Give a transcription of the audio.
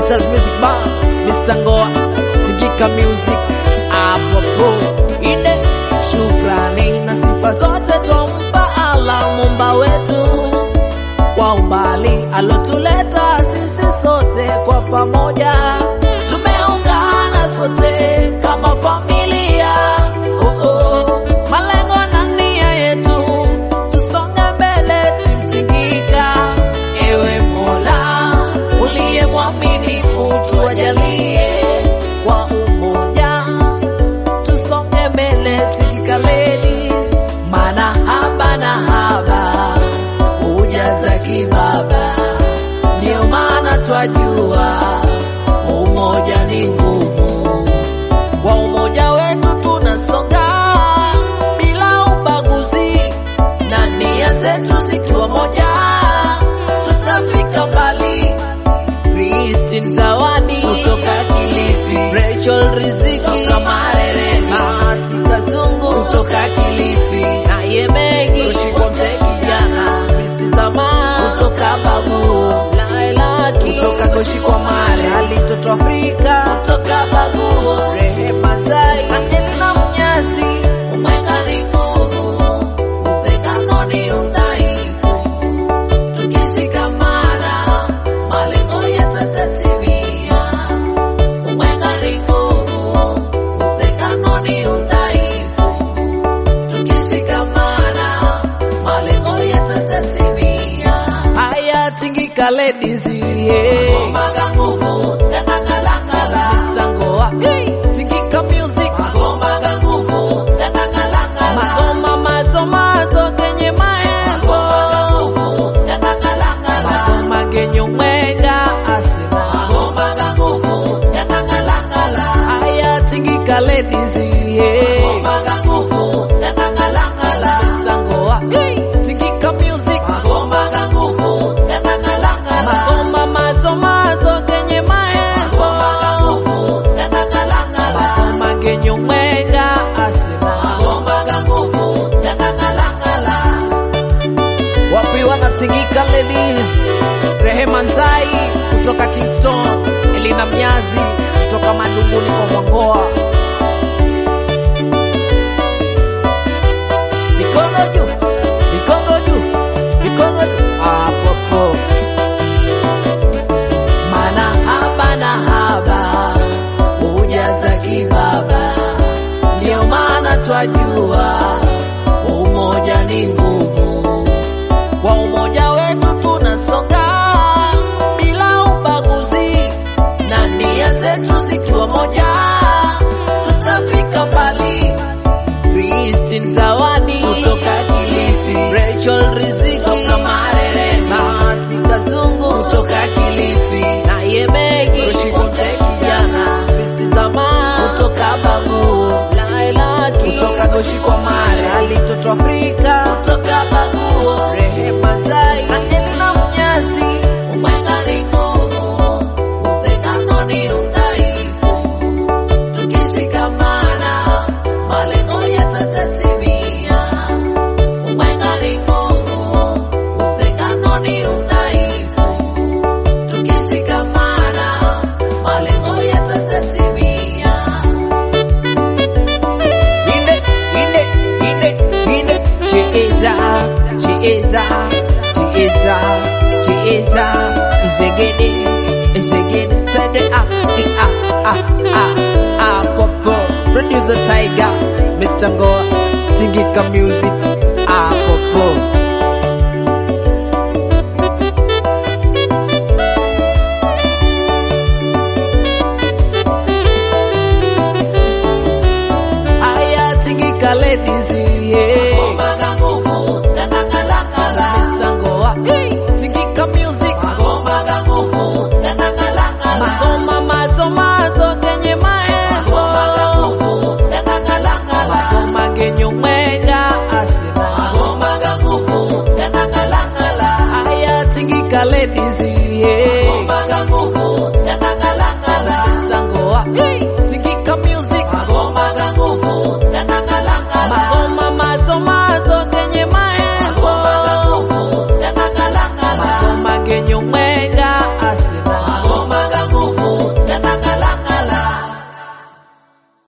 Gators Music Bar, Mr. Ngoa, Tingika Music, apopo ine shukrani na sifa zote twampa Allah Muumba wetu kwa umbali alotuleta sisi sote kwa pamoja, tumeungana sote kama familia. Oh, oh. Malengo na nia yetu tusonge mbele, timtingika. Ewe Mola uliye mwaminifu, tuwajalie kwa umoja tusonge mbele, Tingika ladies, maana haba na haba hujaza kibaba, ndio maana twajua umoja ni nguvu. Kwa umoja wetu tunasonga bila ubaguzi, na nia zetu zikiwa moja, tutafika mbali. Christine Zawadi kutoka Kilifi, Rachel Riziki kutoka Marereni, Bahati Kazungu kutoka Kilifi, na Yemegi kushikwa mzee kijana, Kristi Tamaa kutoka Baguo, Laila Ki kutoka Koshikwa Mare, Ali Toto Afrika kutoka Baguo, Rehema Tai, Angelina Mnyasi, Umwenga ni nguvu, utengano ni udhaifu tukishikamana malengo yatatimia. Umwenga ni nguvu, utengano ni udhaifu. Tukishikamana malengo yatatimia. Haya, Tingika ladies, yeah. Magomaga nguvu yanang'alang'ala. Tangoa, hey, Tingika music. Magomaga nguvu yanang'alang'ala. Magoma matomato kenye maengo. Magomaga nguvu yanang'alang'ala. Magoma genye umwenga asina. Magomaga nguvu yanang'alang'ala. Haya, Tingika ladies, yeah. Magomaga nguvu yanang'alang'ala. Tangoa, hey, Tingika music. Magomaga nguvu yanang'alang'ala. Magoma matomato kenye maengo. Magomaga nguvu yanang'alang'ala. Magoma genye umwenga asina. Magomaga nguvu yanang'alang'ala wapi wanatingika ladies rehema nzai kutoka kingston elina mnyazi kutoka madunguni kwa mwangoa mikono juu mikono juu mikono juu apopo mana haba na haba hujaza kibaba ndio maana twajua umoja ni nguvu kwa umoja wetu tunasonga bila ubaguzi, na nia zetu zikiwa moja, tutafika mbali. Christine Zawadi kutoka Kilifi, Rachel Riziki kutoka Marereni, Bahati Kazungu kutoka Kilifi, na Yemegi kushikwa mzee kijana, Kristi Tamaa kutoka Baguo, Laila Ki kutoka Koshikwa Mare, Ali Toto Afrika kutoka Baguo, Rehema Tai, Angelina Mnyasi, Umwenga ni nguvu, utengano ni udhaifu tukishikamana malengo yatatimia. Umwenga ni nguvu, utengano ni udhaifu. Tukishikamana malengo yatatimia. Inde, inde, inde, inde. Cheza, cheza, cheza, cheza. Izegede, izegede. Twende ah, i, ah, ah, ah, ah, popo. Producer Tiger, Mr. Ngoa, Tingika Music, ah, popo. Aya, Tingika ladies, yeah.